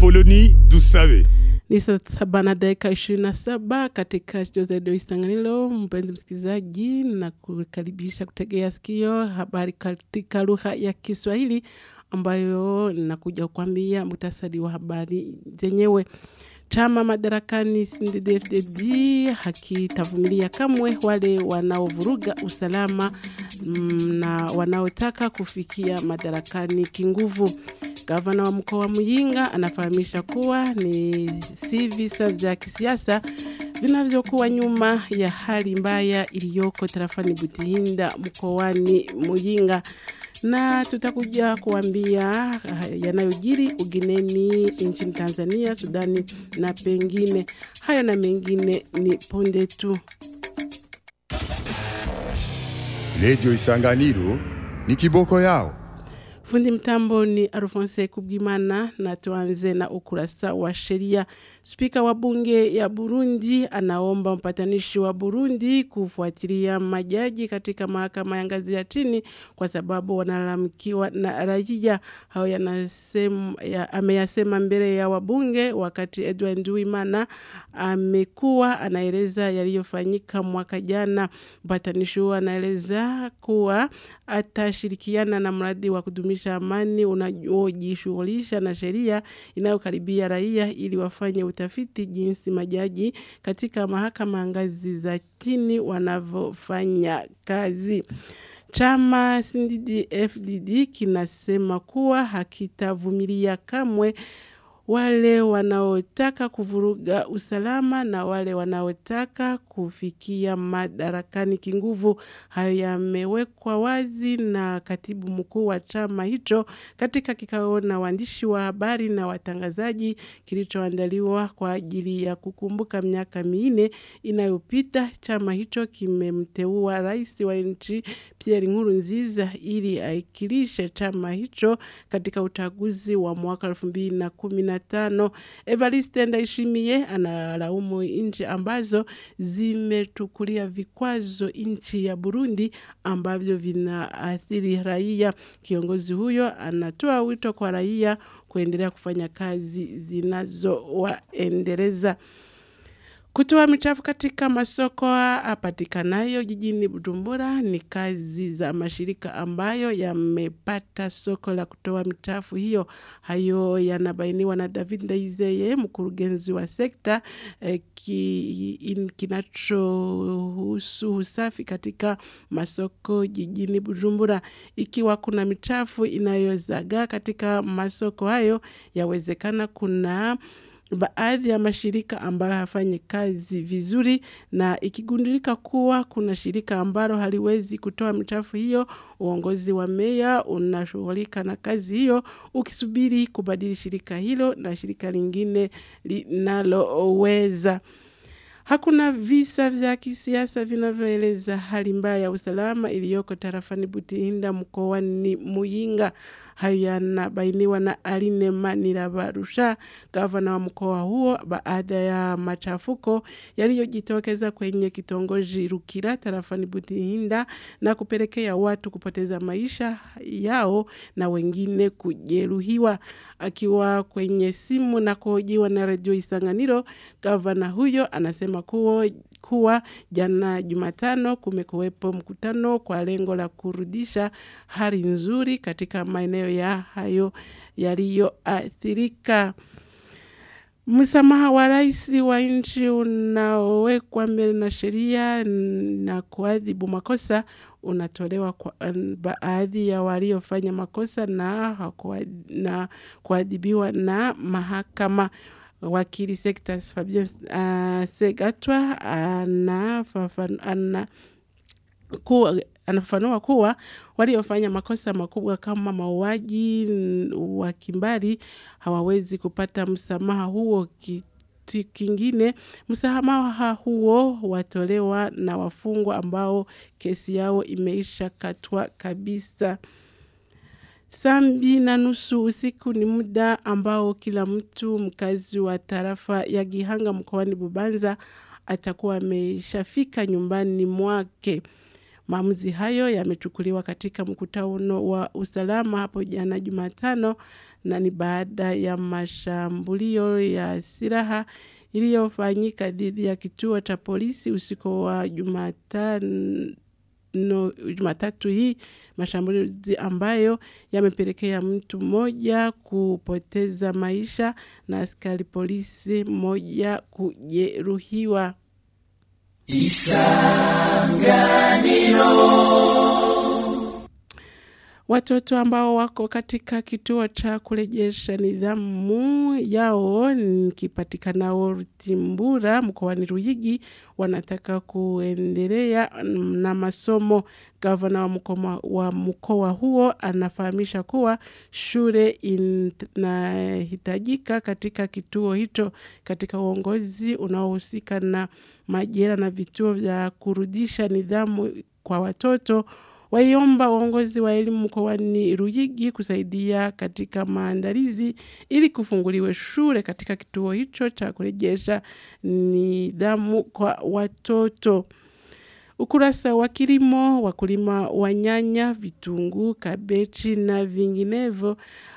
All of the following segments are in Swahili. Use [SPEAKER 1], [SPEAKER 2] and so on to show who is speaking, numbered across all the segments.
[SPEAKER 1] Apoloni Dusabe.
[SPEAKER 2] Ni saa saba na dakika ishirini na saba katika studio za redio Isanganiro. Mpenzi msikilizaji, na kukaribisha kutegea sikio habari katika lugha ya Kiswahili ambayo nakuja kukwambia muhtasari wa habari zenyewe. Chama madarakani CNDD-FDD hakitavumilia kamwe wale wanaovuruga usalama mm, na wanaotaka kufikia madarakani kinguvu. Gavana wa mkoa wa Muyinga anafahamisha kuwa ni si visa vya kisiasa vinavyokuwa nyuma ya hali mbaya iliyoko tarafani Butihinda mkoani Muyinga na tutakuja kuambia yanayojiri ugeneni nchini Tanzania, Sudani na pengine. Hayo na mengine ni punde tu.
[SPEAKER 1] Radio Isanganiro ni kiboko yao.
[SPEAKER 2] Fundi mtambo ni Alphonse Kubwimana na tuanze na ukurasa wa sheria. Spika wa bunge ya Burundi anaomba mpatanishi wa Burundi kufuatilia majaji katika mahakama ya ngazi ya chini kwa sababu wanalalamikiwa na raia. Hao yanasema ya, ameyasema mbele ya wabunge wakati Edward Nduwimana amekuwa anaeleza yaliyofanyika mwaka jana. Mpatanishi huo anaeleza kuwa atashirikiana na mradi wa kudumisha amani unaojishughulisha na sheria inayokaribia raia ili wafanye utafiti jinsi majaji katika mahakama ngazi za chini wanavyofanya kazi. Chama CNDD-FDD kinasema kuwa hakitavumilia kamwe wale wanaotaka kuvuruga usalama na wale wanaotaka kufikia madarakani kinguvu. Hayo yamewekwa wazi na katibu mkuu wa chama hicho katika kikao na waandishi wa habari na watangazaji kilichoandaliwa kwa ajili ya kukumbuka miaka minne inayopita. Chama hicho kimemteua rais wa nchi Pierre Nkurunziza ili aikilishe chama hicho katika uchaguzi wa mwaka 2010 tano. Evariste Ndayishimiye analaumu nchi ambazo zimetukulia vikwazo nchi ya Burundi ambavyo vinaathiri raia. Kiongozi huyo anatoa wito kwa raia kuendelea kufanya kazi zinazowaendeleza. Kutoa michafu katika masoko apatikanayo jijini Bujumbura ni kazi za mashirika ambayo yamepata soko la kutoa michafu hiyo. Hayo yanabainiwa na David Ndaizeye, mkurugenzi wa sekta eh, ki, kinachohusu usafi katika masoko jijini Bujumbura. Ikiwa kuna michafu inayozagaa katika masoko hayo, yawezekana kuna baadhi ya mashirika ambayo hafanyi kazi vizuri, na ikigundulika kuwa kuna shirika ambalo haliwezi kutoa michafu hiyo, uongozi wa meya unashughulika na kazi hiyo, ukisubiri kubadili shirika hilo na shirika lingine linaloweza. Hakuna visa vya kisiasa vinavyoeleza hali mbaya ya usalama iliyoko tarafani Butihinda mkoani Muyinga. Hayo yanabainiwa na Aline Manirabarusha, gavana wa mkoa huo, baada ya machafuko yaliyojitokeza kwenye kitongoji Rukira tarafani Butihinda na kupelekea watu kupoteza maisha yao na wengine kujeruhiwa. Akiwa kwenye simu na kuhojiwa na redio Isanganiro, gavana huyo anasema kuwa kuwa jana Jumatano kumekuwepo mkutano kwa lengo la kurudisha hali nzuri katika maeneo ya hayo yaliyoathirika. Msamaha wa rais wa nchi unaowekwa mbele na sheria na kuadhibu makosa unatolewa kwa baadhi ya waliofanya makosa na, na kuadhibiwa na mahakama. Wakili Sectas Fabien uh, Segatwa anafafanua kuwa anafafanua kuwa waliofanya makosa makubwa kama mauaji wa kimbari hawawezi kupata msamaha huo. Kitu kingine, msamaha huo watolewa na wafungwa ambao kesi yao imeisha katwa kabisa. Saa mbili na nusu usiku ni muda ambao kila mtu mkazi wa tarafa ya Gihanga mkoani Bubanza atakuwa ameshafika nyumbani mwake. Maamuzi hayo yamechukuliwa katika mkutano wa usalama hapo jana Jumatano na ni baada ya mashambulio ya silaha iliyofanyika dhidi ya kituo cha polisi usiku wa Jumatano no, Jumatatu hii mashambulizi ambayo yamepelekea mtu mmoja kupoteza maisha na askari polisi mmoja kujeruhiwa. Watoto ambao wako katika kituo cha kurejesha nidhamu yao nikipatikanao Rutimbura mkoani Ruyigi wanataka kuendelea na masomo. Gavana wa mkoa wa mkoa huo anafahamisha kuwa shule inahitajika katika kituo hicho katika uongozi unaohusika na majira na vituo vya kurudisha nidhamu kwa watoto waiomba uongozi wa elimu mkoani Ruyigi kusaidia katika maandalizi ili kufunguliwe shule katika kituo hicho cha kurejesha nidhamu kwa watoto. Ukurasa wa kilimo, wakulima wa nyanya, vitunguu, kabechi na vinginevyo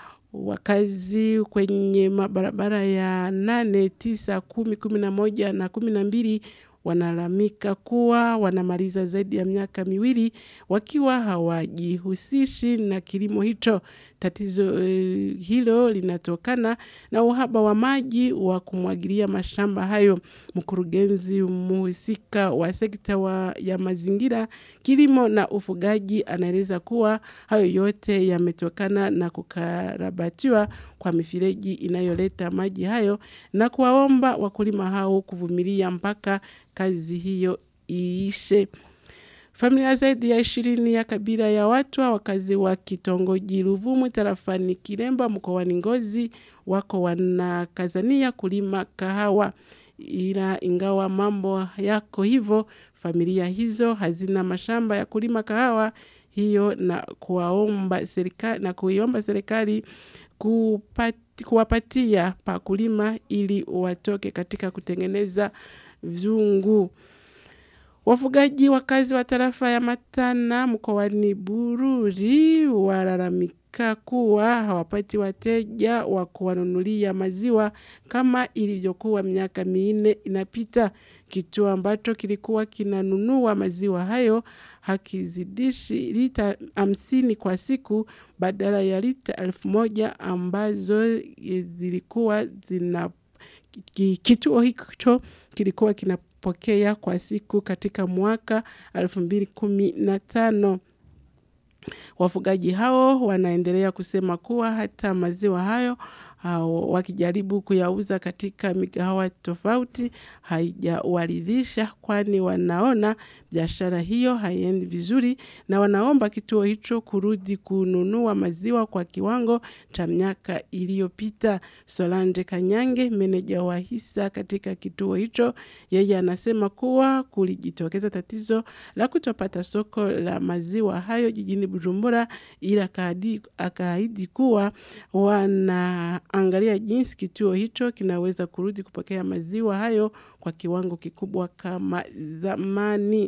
[SPEAKER 2] wakazi kwenye mabarabara ya nane, tisa, kumi, kumi na moja na kumi na mbili wanalalamika kuwa wanamaliza zaidi ya miaka miwili wakiwa hawajihusishi na kilimo hicho. Tatizo eh, hilo linatokana na uhaba wa maji wa kumwagilia mashamba hayo. Mkurugenzi muhusika wa sekta wa, ya mazingira, kilimo na ufugaji anaeleza kuwa hayo yote yametokana na kukarabatiwa kwa mifereji inayoleta maji hayo na kuwaomba wakulima hao kuvumilia mpaka kazi hiyo iishe. Familia zaidi ya ishirini ya kabila ya Watwa wakazi wa kitongoji Ruvumu tarafani Kiremba mkoani Ngozi wako wanakazania kulima kahawa, ila ingawa mambo yako hivyo, familia hizo hazina mashamba ya kulima kahawa hiyo na kuwaomba serikali na kuiomba serikali kupati, kuwapatia pa kulima ili watoke katika kutengeneza vyungu. Wafugaji wakazi wa tarafa ya Matana mkoani Bururi walalamika kuwa hawapati wateja wa kuwanunulia maziwa kama ilivyokuwa miaka minne inapita. Kituo ambacho kilikuwa kinanunua maziwa hayo hakizidishi lita hamsini kwa siku badala ya lita elfu moja ambazo zilikuwa zina kituo hicho kilikuwa kinapokea kwa siku katika mwaka 2015. Wafugaji hao wanaendelea kusema kuwa hata maziwa hayo hao, wakijaribu kuyauza katika migahawa tofauti haijawaridhisha, kwani wanaona biashara hiyo haiendi vizuri na wanaomba kituo hicho kurudi kununua maziwa kwa kiwango cha miaka iliyopita. Solange Kanyange, meneja wa hisa katika kituo hicho, yeye anasema kuwa kulijitokeza tatizo la kutopata soko la maziwa hayo jijini Bujumbura, ila akaahidi kuwa wanaangalia jinsi kituo hicho kinaweza kurudi kupokea maziwa hayo kwa kiwango kikubwa kama zamani.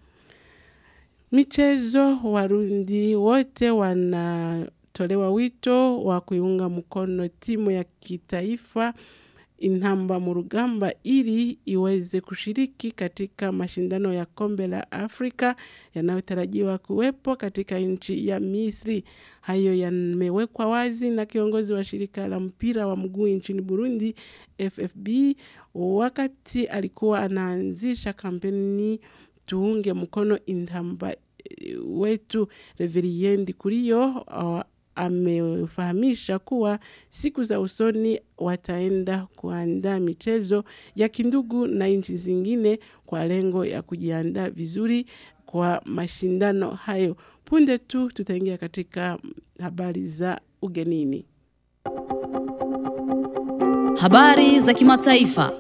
[SPEAKER 2] Michezo, Warundi wote wanatolewa wito wa kuiunga mkono timu ya kitaifa Intamba mu rugamba ili iweze kushiriki katika mashindano ya kombe la Afrika yanayotarajiwa kuwepo katika nchi ya Misri. Hayo yamewekwa wazi na kiongozi wa shirika la mpira wa mguu nchini Burundi FFB wakati alikuwa anaanzisha kampeni tuunge mkono Intamba wetu. Reveriendi Kuriyo uh, amefahamisha kuwa siku za usoni wataenda kuandaa michezo ya kindugu na nchi zingine kwa lengo ya kujiandaa vizuri kwa mashindano hayo. Punde tu tutaingia katika habari za ugenini.
[SPEAKER 3] Habari za kimataifa.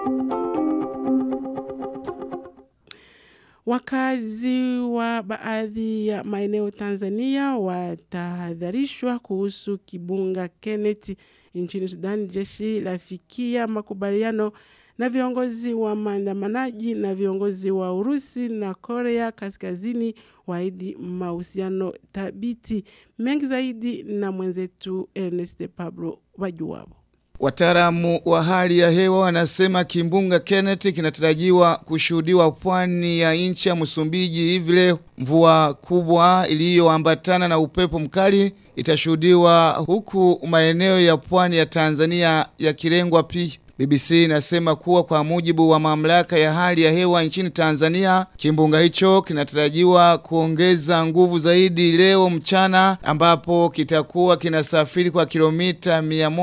[SPEAKER 2] Wakazi wa baadhi ya maeneo Tanzania watahadharishwa kuhusu kibunga Kenneth nchini Sudan. Jeshi lafikia makubaliano na viongozi wa maandamanaji na viongozi wa Urusi na Korea Kaskazini waahidi mahusiano thabiti. Mengi zaidi na mwenzetu Ernest Pablo Wajuwabo.
[SPEAKER 4] Wataalamu wa hali ya hewa wanasema kimbunga Kenneth kinatarajiwa kushuhudiwa pwani ya nchi ya Msumbiji hivi leo. Mvua kubwa iliyoambatana na upepo mkali itashuhudiwa huku maeneo ya pwani ya Tanzania yakilengwa pia. BBC inasema kuwa kwa mujibu wa mamlaka ya hali ya hewa nchini Tanzania, kimbunga hicho kinatarajiwa kuongeza nguvu zaidi leo mchana ambapo kitakuwa kinasafiri kwa kilomita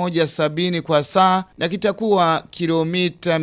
[SPEAKER 4] 170 kwa saa na kitakuwa kilomita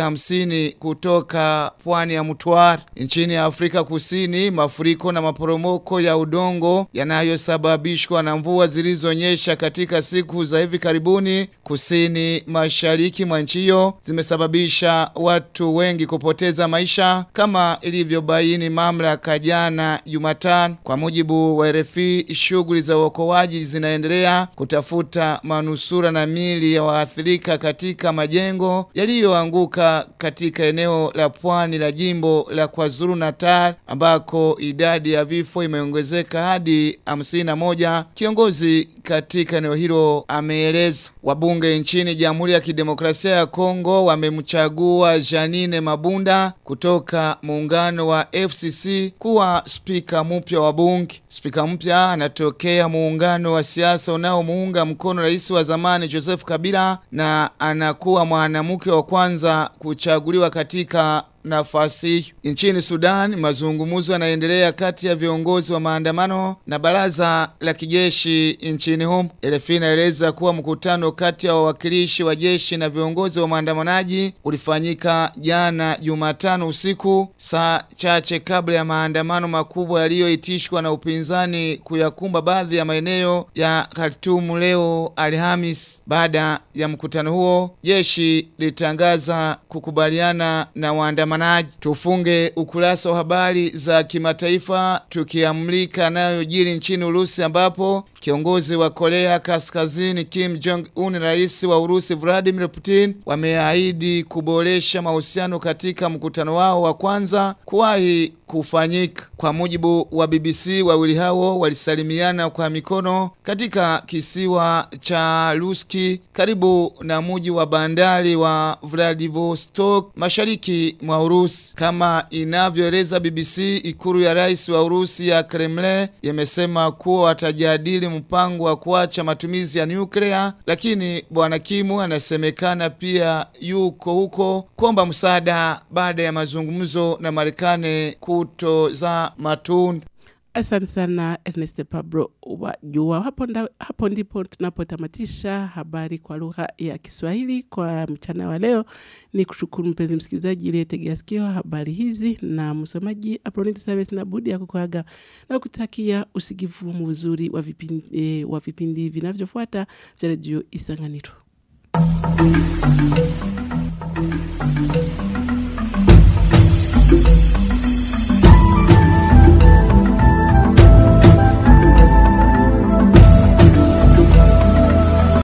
[SPEAKER 4] 150 kutoka pwani ya Mtwara. Nchini Afrika Kusini, mafuriko na maporomoko ya udongo yanayosababishwa na mvua zilizonyesha katika siku za hivi karibuni kusini mashariki mwa nchi hiyo zimesababisha watu wengi kupoteza maisha kama ilivyobaini mamlaka jana Jumatano. Kwa mujibu wa RFI, shughuli za uokoaji zinaendelea kutafuta manusura na mili ya waathirika katika majengo yaliyoanguka katika eneo la pwani la jimbo la KwaZulu Natal ambako idadi ya vifo imeongezeka hadi 51. Kiongozi katika eneo hilo ameeleza wabunge nchini Jamhuri ya Kidemokrasia ya Kongo wamemchagua Janine Mabunda kutoka muungano wa FCC kuwa spika mpya wa bunge. Spika mpya anatokea muungano wa siasa unaomuunga mkono rais wa zamani Joseph Kabila na anakuwa mwanamke wa kwanza kuchaguliwa katika nafasi hiyo. Nchini Sudan, mazungumzo yanaendelea kati ya viongozi wa maandamano na baraza la kijeshi nchini humo. RFI inaeleza kuwa mkutano kati ya wawakilishi wa jeshi na viongozi wa maandamanaji ulifanyika jana Jumatano usiku, saa chache kabla ya maandamano makubwa yaliyoitishwa na upinzani kuyakumba baadhi ya maeneo ya Khartoum leo Alhamis. Baada ya mkutano huo, jeshi litangaza kukubaliana na waandamanaji waandamanaji. Tufunge ukurasa wa habari za kimataifa tukiamlika yanayojiri nchini Urusi ambapo kiongozi wa Korea Kaskazini Kim Jong Un na rais wa Urusi Vladimir Putin wameahidi kuboresha mahusiano katika mkutano wao wa kwanza kuwahi kufanyika. Kwa mujibu wa BBC, wawili hao walisalimiana kwa mikono katika kisiwa cha Ruski karibu na muji wa bandari wa Vladivostok mashariki mwa Urusi. Kama inavyoeleza BBC, ikuru ya rais wa Urusi ya Kremlin yamesema kuwa watajadili mpango wa kuacha matumizi ya nyuklia, lakini bwana Kimu anasemekana pia yuko huko kuomba msaada baada ya mazungumzo na Marekani kutoza matunda.
[SPEAKER 2] Asante sana Ernest Pablo Wajua. Hapo, nda, hapo ndipo tunapotamatisha habari kwa lugha ya Kiswahili kwa mchana wa leo. Ni kushukuru mpenzi msikilizaji uliyetegea sikio habari hizi, na msomaji Aproniti Service na budi ya kukuaga na kutakia usikivu mzuri wa vipindi, eh, wa vipindi vinavyofuata vya redio Isanganiro.